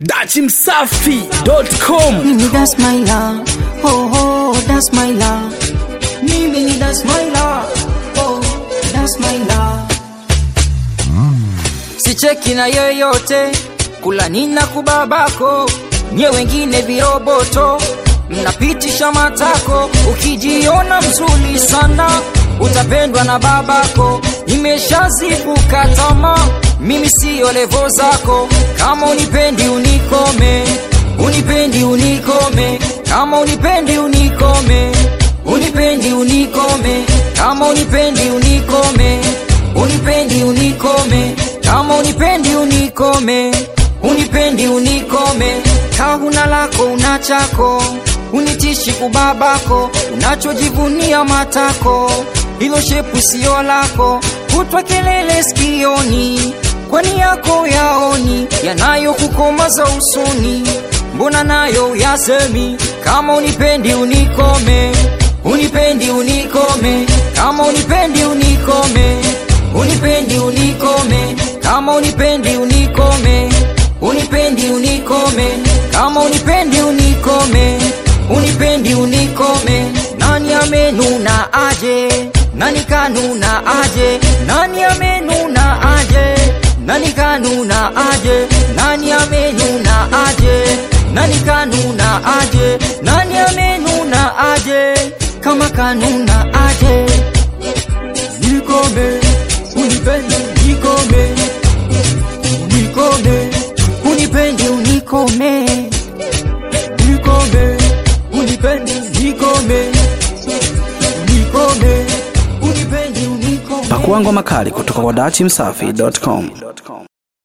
dachimsafi.com Mimi that's my love. Oh, oh, that's my love. Mimi that's my love. Oh, that's my love. sicheki na yoyote kula nina kubabako nye wengine viroboto mnapitisha matako ukijiona mzuri sana utapendwa na babako nimeshazivuka tama mimi siyo levo zako kama unipendi unikome unipendi unikome kama unipendi unikome unipendi unikome kama unipendi unikome unipendi unikome kama unipendi unikome unipendi unikome kahuna lako una chako unitishi kubabako unachojivunia matako hilo shepu sio lako kutwa kelele skioni kwani yako yaoni yanayokukomaza usoni mbona nayo yasemi kama unipendi unikome unipendi unikome kama unipendi unikome unipendi unikome kama unipendi unikome unipendi unikome kama unipendi unikome unipendi unikome nani amenuna aje nani kanuna aje nani amenuna aje nani kanuna aje nani amenuna aje nani kanuna aje nani amenuna aje kama kanuna aje nikome unipendi unikome unikome unipendi unikome unikome unipendi unikome unikome unipendi unikome pakuangwa makali kutoka kwa dachimsafi.com